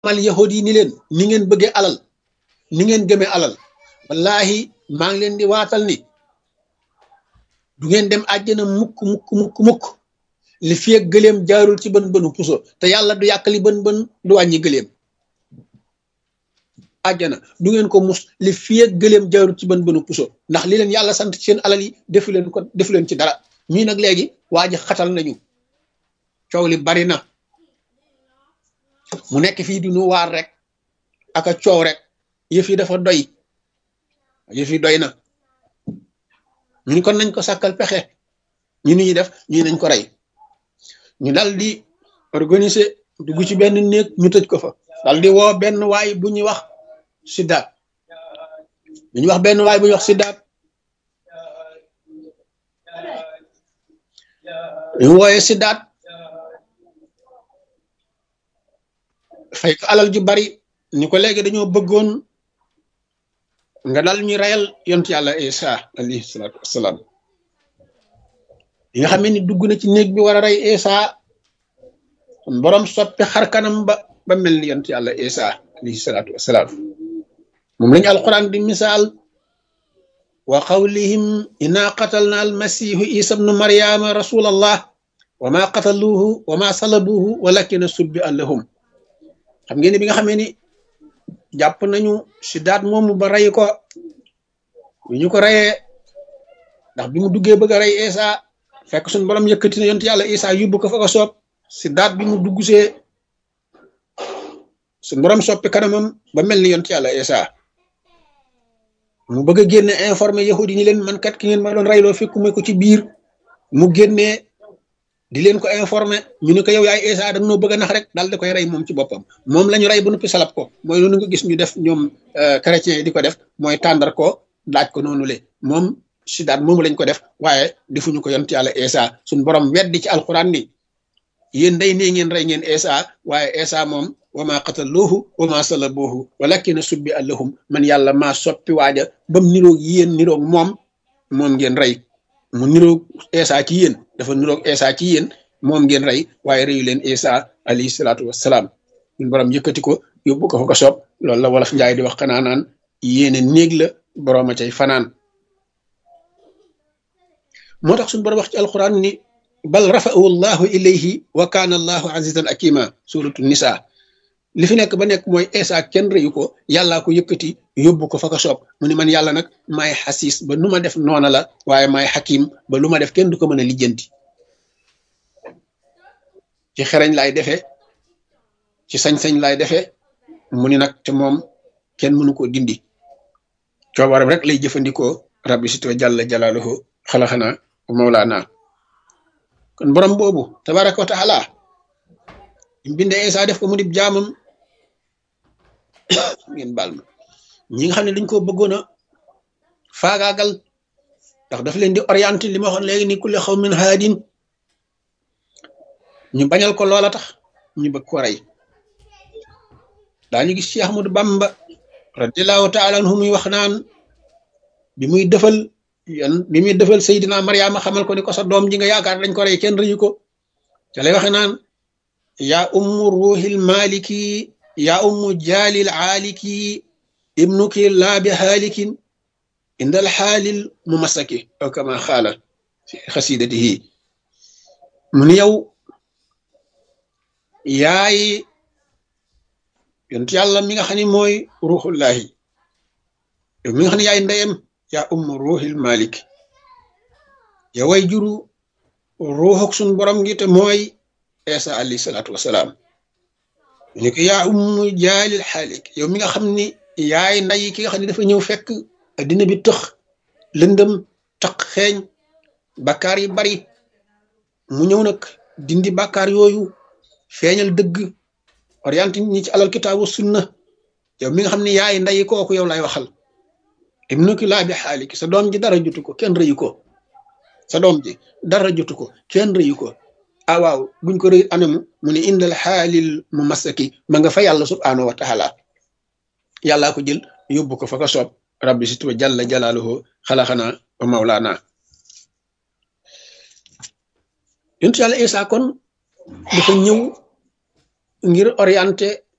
mal yahud yi ni leen ni ngeen bëggee alal ni ngeen gëmee alal wallahi maa ngi leen di waatal ni du ngeen dem àjjana mukk mukk mukk mukk li fi ak gëleem jaarul ci bën bënu puso te yàlla du yàq li bën bën du wàññi gëleem àjjana du ngeen ko mus li fi ak gëleem jaarul ci bën bënu puso ndax li leen yàlla sant ci seen alal yi defu leen ko defu leen ci dara ñii nag léegi waa ji xatal nañu coow li bari na mu nekk fii di nu waar rek ak a coow rek yëf yi dafa doy yëf yi doy na ñu kon nañ ko sàkkal pexe ñu ni ñuy def ñu nañ ko rey ñu dal di organiser dugg ci benn néeg ñu tëj ko fa dal di woo benn waay bu ñuy wax siddaat bu ñuy wax benn waay bu ñuy wax siddaat ñu wooyee siddaat fay ko alal ju bari ni ko léegi dañoo bëggoon nga dal ñuy reyal yont yàlla isa alayhi salaatu wassalaam yi nga xam ne ni dugg na ci néeg bi war a rey isa borom soppi xar kanam ba ba mel ni yont yàlla isa alayhi salaatu wassalaam moom lañu alquran di misaal wa qawlihim inna qatalna almasihu isa bnu maryama rasulallah wa ma qataluuhu wa ma salabuuhu walakina subbi allahum xam ngeen bi nga xamee ni jàpp nañu si daat moomu ba rey ko bu ñu ko reyee ndax bi mu duggee bëgg a rey Isa fekk suñu borom yëkkati na yonent yàlla Isa yóbbu ko fa ko soob si daat bi mu dugg see suñu borom soppi kanamam ba mel ni yonent yàlla Isa mu bëgg a génne informé yahudi ni leen man kat ki ngeen ma doon reyloo fekkuma ko ci biir mu génnee di leen ko informé ñu ne ko yow yaay Isa da nga noo bëgg a nax rek daal di koy rey moom ci boppam moom la ñu rey ba noppi salab ko mooy loolu nga gis ñu def ñoom chrétiens yi di ko def mooy tàndar ko laaj ko noonu le moom si daat moomu lañ ko def waaye defuñu ko yont yàlla Isa suñ borom weddi ci alquran ni yéen day nee ngeen rey ngeen Isa waaye Isa moom wa ma qataluuhu wa ma salabuuhu walakina subbi allahum man yàlla maa soppi waaja bam niroog yéen niroog moom moom ngeen rey mu niroog Isa ci yéen dafa niroog Isa ci yéen moom ngeen rey waaye reyu leen Isa alayhi salaatu wassalaam ñun borom yëkkati ko yóbbu ko fa ko soob loolu la wolof njaay di wax xanaa naan yéene néeg la borom a cay fanaan moo tax suñu borom wax ci alquran ni bal rafa'ahu allahu ilayhi wa kaana allahu azizan akima suratu nisa li fi nekk ba nekk mooy Isa kenn reyu ko yàllaa ko yëkkati yóbbu ko fa ko soob mu ni man yàlla nag maay xasiis ba nu ma def noona la waaye maay xakim ba lu ma def kenn du ko mën a lijjanti ci xereñ laay defee ci sañ-sañ laay defee mu ni nag te moom kenn mënu koo dindi coobaram rek lay jëfandikoo rabbi sito jàlla jalaaluhu xalaxana mawlaana kon borom boobu tabaraka wa taala mbinde Isa def ko mu dib jaamam ngeen baal ma ñi nga xam ne dañ ko bëggoon a faagaagal ndax daf leen di orienté li ma waxoon léegi ni kulli xaw min haadin ñu bañal ko loola tax ñu bëgg ko rey daañu gis ci Ahmadu Bamba radiallahu taala anhu muy wax naan bi muy defal yan bi muy defal Seydina Mariama xamal ko ni ko sa doom ji nga yaakaar dañ ko rey kenn rëyu ko ca lay waxe naan yaa ummu ruuxil maliki yaa ummu jaalil aaliki ibnuki laa bi haalikin indal xaalil mu masaki aw kama xaala fi xasidatihi mu ni yow yaay yonent yàlla mi nga xam ne mooy ruuxullahi yow mi nga xam ne yaay ndeyam yaa ummu ruuxil malik yow way juru ruuxuk suñ borom gi te mooy Isa alayhi salaatu wasalaam ni ko yaa ummu jaalil xaalik yow mi nga xam ni yaay nday ki nga xam ne dafa ñëw fekk addina bi tëx lëndëm taq xeeñ bakkaar yi bari mu ñëw nag dindi bakkaar yooyu feeñal dëgg orienté nit ñi ci alal kitaabu sunna yow mi nga xam ne yaay nday kooku yow lay waxal ibnuki laa bi xaalik sa doom ji dara jotu ko kenn rëyu ko sa doom ji dara jotu ko kenn rëyu ko ah waaw buñ ko rëy anamu mu ne indal xaalil mu masaki ma nga fa yàlla subhaanahu wa taala yàllaa ko jël yóbbu ko fa ko soob rabbi si tuba jalla jalaaluhu xalaxana wa mawlaana yontu yàlla Isa kon dafa ñëw ngir orienté